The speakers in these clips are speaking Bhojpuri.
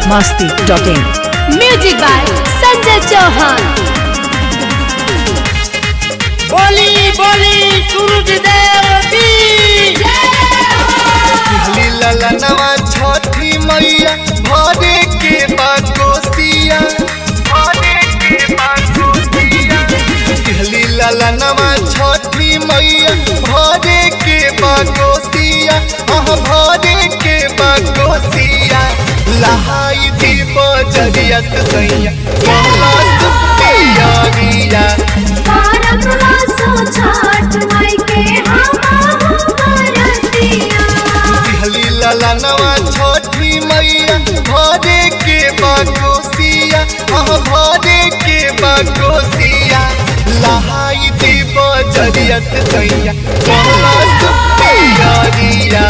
masti dot in. Music by Sanjay Chauhan बोली बोली सूरज देव की पिछली ललनवा छठी मैया भरे के बाकोसिया पिछली ललनवा छठी मैया भरे के बाकोसिया हाँ भरे के बाकोसिया लहाई दी बजरिया से सैया कहला सुपिया रिया पिछली ललनवा छठी मैया भरे के बाकोसिया हाँ भरे के बाकोसिया लहाई दी बजरिया से सैया कहला सुपिया रिया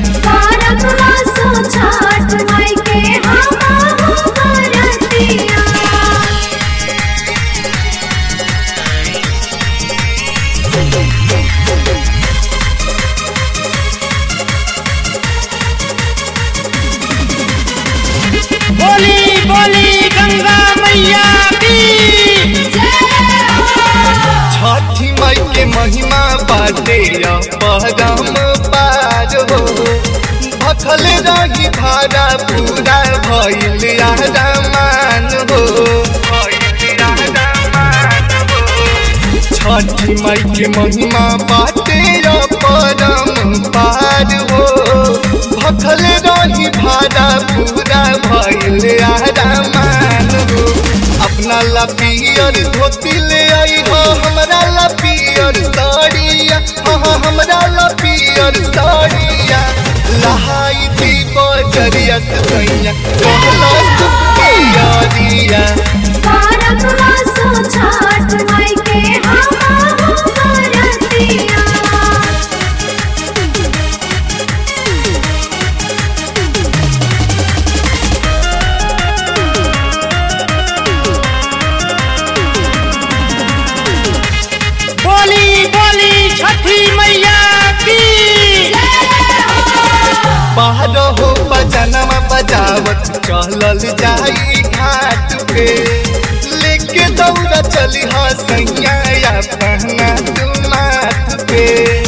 बोली बोली गंगा मैया की छठी माई के महिमा बाटे परम पार हो भखल रही भाड़ा पूरा भइल आरामान हो छठी माई के महिमा बाटे परम पार हो भखल रही भाड़ा पूरा भइल आरामान हो अपना ला पियर धोती ले आई हो हमरा ला पियर साड़िया हाँ हाँ हमरा ला पियर साड़िया लहाई थी बजरिया से सैया कहला सुपिया दिया बोली बोली छठी मैया की बाहर हो बजनवा बजावत चलल जाई घाट पे लेके दौड़ा चली हा सैया या पहना तू माथ पे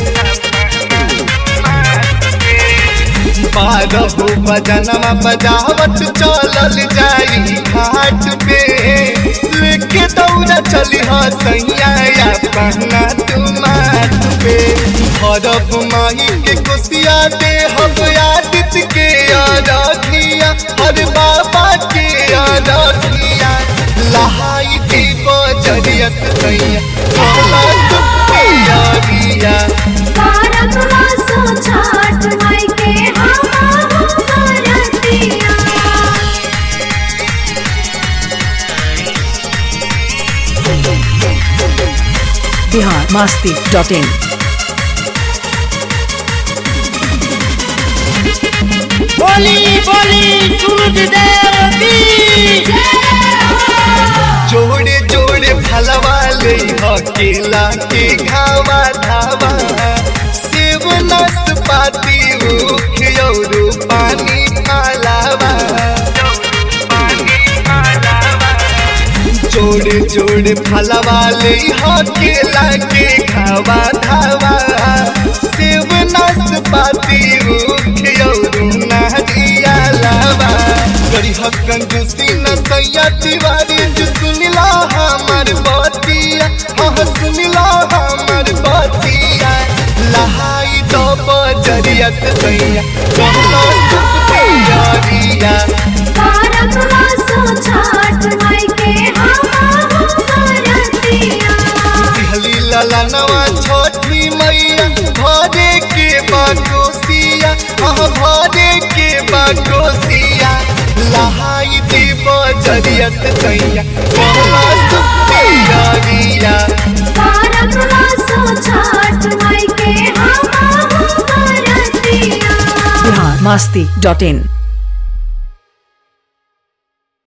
बाहर हो बजनवा बजावत चलल जाई घाट पे लेके दौड़ा चली हा सैया या पहना तू माथ पे हरब माही के कुसिया दे हम आदित्य के आराधिया हर बाबा के आराधिया लहाई थी बजरिया से सैया कहला सुपिया दिया Bihar masti dot in. बोली बोली सूरज देव की जोड़े जोड़े फलवा ले हो केला के घावा धावा सेब नाशपाती ऊख और पानी कालावा जोड़े जोड़े फलवा ले हो केला के घावा धावा सेब नाशपाती ऊख और नारिया लावा गरी हक्कन जुसी न सैया तिवारी जो सुनिला हमर बतिया हाँ सुनिला हमर बतिया लहाई तो बजरिया से सैया कहलो सुपिया रिया दिहली ललनवा छठी मैया भरे के बाकोसिया हाँ भरे के बाकोसिया लहाई दी बजरिया से सैया कहला सुपिया रिया Bihar masti dot in.